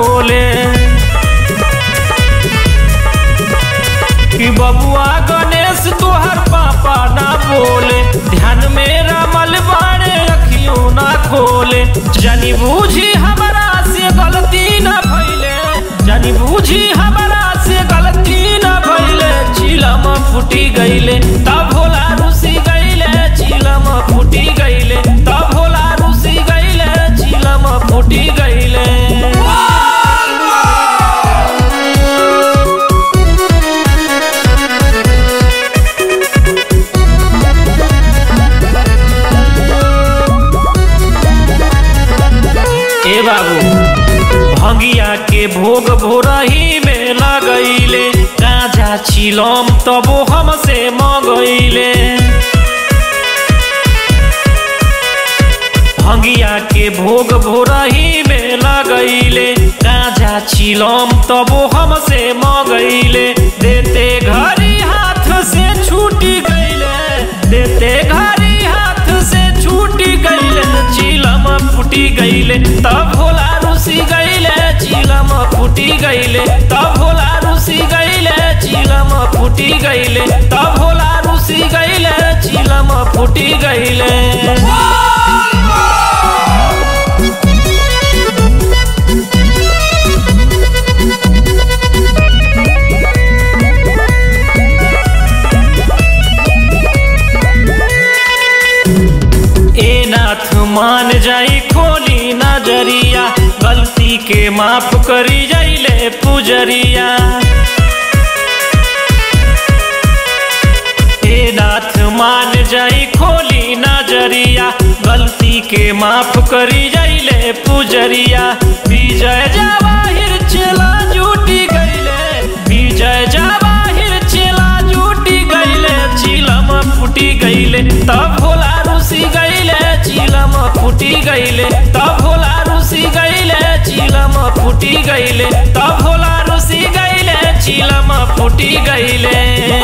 खोले कि बबुआ गणेश तोहर पापा ना बोले ध्यान में रमल बाड़े अखियों ना खोले जानी बूझी हमारा से गलती ना भइले जानी बूझी हमारा से गलती ना भइले चिलम फूटी गइले तब भोला रुसी गइले चिलम फूटी गइले तब भोला रुसी गइले चिलम फूटी गइले ए बाबू भंगिया के भोग भोरही में लगैले गाजा छिलम तबो हमसे मंगैले भंगिया के भोग भोरही में लगैले गाजा छिलम तबो हमसे मंगैले देते घरी हाथ से छूटी गइले देते घरी हाथ से छूटी गइले चिलम फूटी गइले तब भोला रुसी गइले चिलम फूटी गइले तब भोला रुसी गइले चिलम फूटी गइले तब भोला रुसी गइले चिलम फूटी गइले ए नाथ मान जाई खोली नजरिया गलती के माफ करी जाइले पुजरिया ए नाथ मान जाई खोली नजरिया गलती के माफ करी जाइले पुजरिया विजय जवाहिर चला जूटी गइले विजय जवाहिर चला जूटी गइले चिलम फूटी गइले तब भोला रुसी गइले चिलम फूटी गइले तब भोला रुसी गइले चिलम फूटी गइले तब भोला रुसी गइले चिलम फूटी गइले